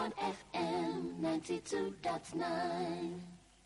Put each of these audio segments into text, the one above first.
Bond FM 92.9.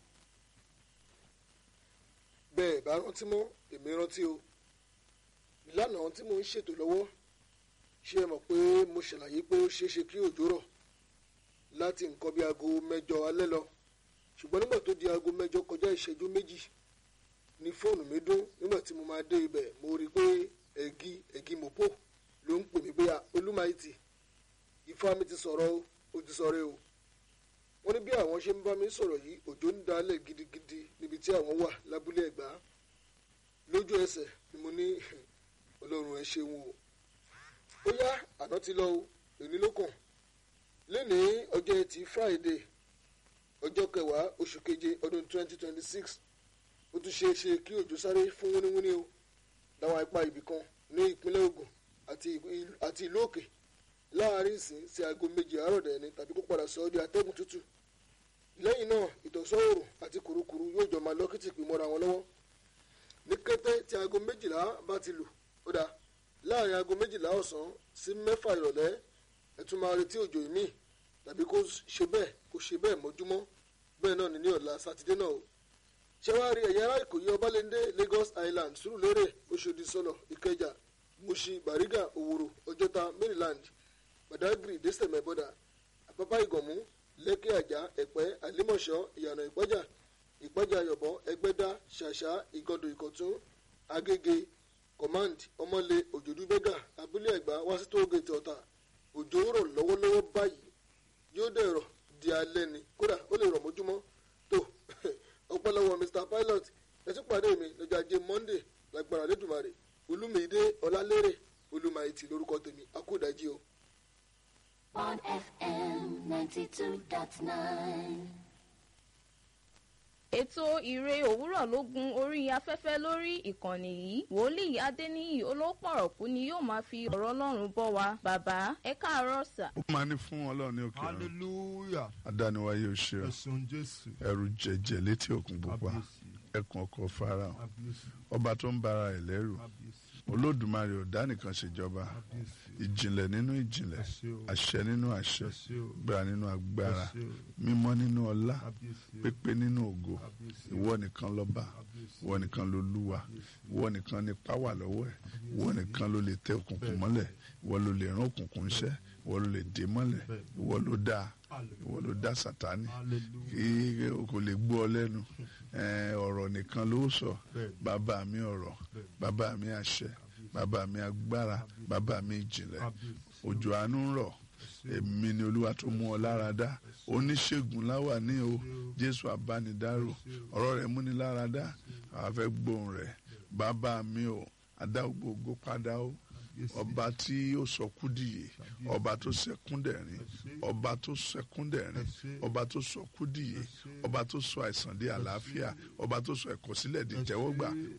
bẹ́ẹ̀ bá rántí mọ́ èmi rántí o lánàá tí mo ń ṣètò lọ́wọ́ ṣé ẹ mọ̀ pé mo ṣàlàyé pé ó ṣeé ṣe kí òjò rọ̀ láti nǹkan bí aago mẹ́jọ alẹ́ lọ ṣùgbọ́n nígbà tó di aago mẹ́jọ kọjá ìṣẹ́jú méjì ní fóònù mi dún nígbà tí mo máa dé ibẹ̀ mo rí i pé ẹ̀gí ẹ̀gí mọ̀pọ̀ ló ń pè mí pé olúmáìtì ifá mi ti sọ̀rọ̀ o ó ti sọ̀rọ̀ o wọ́n ní bí àwọn ṣe ń bá mi sọ̀rọ̀ yìí òjò ń dalẹ̀ gidigidi níbi tí àwọn wà lábúlé ẹ̀gbá lójú ẹsẹ̀ ni mo ní ọlọ́run ẹ ṣeun o ó yá àná ti lọ o èní ló kàn lénìí ọjọ́ ẹtì friday ọjọ́ kẹwàá oṣù keje ọdún 2026 ó tún ṣeé ṣe kí òjò sáré fún wúníwúní o láwọn apá ibì kan ní ìpínlẹ̀ Ògùn àti ìlú òkè láàárín ìsìn sí aago méjì àárọ̀ dẹ̀ ni tàbí kó padà sọ ọ́ di atẹ́gùn tútù lẹ́yìn náà ìtọ̀sọ́ òòrùn àti kùrukùru yóò jọ máa lọ́kìtì pín mọ́ra wọn lọ́wọ́ ní kété tí aago méjìlá bá ti lù ó dáa láàárín aago méjìlá ọ̀sán sí mẹ́fà ìrọ̀lẹ́ ẹ tún máa retí òjò ìmíì tàbí kó ṣe bẹ́ẹ̀ kó ṣe bẹ́ẹ̀ mọ́júmọ́ bẹ́ẹ̀ náà ní ní ọ̀la sátidé náà o ṣẹ́wárí ẹ̀yà ará ìkòyí ọbalẹ́ndé Lagos Island Sùúrùlérè Òṣòdì Sọlọ Ìkẹjà Mùṣí Bàrígà Òwòrò Ọjọ́ta Maryland Badagry dẹ́sẹ̀mẹ́ bọ́dà Àpápá Ìgànmú Lẹ́kì Àjà Ẹ̀pẹ́ Àlímọ̀ṣọ́ Ìyànà Ìpájà Ìpájà Ayọ̀bọ̀ Ẹgbẹ́dá Ṣàṣà Ìgọ̀dọ̀ Ìkọ̀tún Agége Command Ọmọlé Òjòdú Bẹ́gà Abúlé Ẹ̀gbá Wásító Gètè Ọ̀tà òjò rọ̀ lọ́wọ́lọ́wọ́ báyìí yóò dẹ̀ rọ̀ di alẹ́ ni kódà ó lè rọ̀ mójúmọ́ tó ọpọlọwọ Mr Pilot ẹtí pàdé mi lọ́jọ́ ajé Monday lágbára lẹ́dùnmarè Olúmídé Ọlálérè Olúmáìtì lórúkọ tèmi akúdájí o. Bond FM 92.9. ètò ìre òwúrọ̀ ló gun orí afẹ́fẹ́ lórí ìkànnì yìí wòlíì adéníyì olópọ̀rọ̀kú ni yóò máa fi ọ̀rọ̀ ọlọ́run bọ́ wa bàbá ẹ káàárọ̀ sà. ó máa ní fún ọlọ́run ní òkè ọ̀run hallelujah adániwáyé o ṣe ọ ẹ̀sùn jésù ẹrù jẹjẹ létí òkun pupa kábíyèsí ẹkùn ọkọ farao kábíyèsí ọba tó ń bara ẹ̀ lẹ́rù kábíyèsí olódùmarè ò dá nìkan ṣèjọba kábíyèsí ìjìnlẹ̀ nínú ìjìnlẹ̀ ẹ ṣé o àṣẹ nínú àṣẹ ẹ ṣé o gbára nínú agbára ẹ ṣé o mímọ́ nínú ọlá kábíyèsí o pépé nínú ògo kábíyèsí o ìwọ nìkan lọ́ba kábíyèsí ìwọ nìkan ló lúwa ìwọ nìkan ní páwà lọ́wọ́ ẹ̀ ìwọ nìkan ló lè tẹ òkùnkùn mọ́lẹ̀ ìwọ ló lè rán òkùnkùn iṣẹ́ ìwọ ló lè dé mọ́lẹ̀ ìwọ ló dá ìwọ ló dá sátánì hallelujah kí o kò lè gbọ́ ọ lẹ́nu Eh, ọ̀rọ̀ nìkan ló sọ Bẹ́ẹ̀ni. bàbá mi ọ̀rọ̀ bàbá mi àṣẹ bàbá mi agbára bàbá mi ìjìnlẹ̀ kábíyèsí òjò àánú ń rọ̀ èmi ni olúwa tó mú ọ lára dá oníṣègùn láwà ní o jésù abánidárò ọ̀rọ̀ rẹ̀ múni lára dá àwa fẹ́ gbóhùn rẹ̀ bàbá mi o adá gbogbo padà o ọba tí ó sọ kúdìyè ọba tó sẹkúndẹ̀rín ọba tó sẹkúndẹ̀rín ọba tó sọ kúdìyè ọba tó sọ àìsàn di àlàáfíà ọba tó sọ ẹ̀kọ́ sílẹ̀ di tẹ́wọ́gbà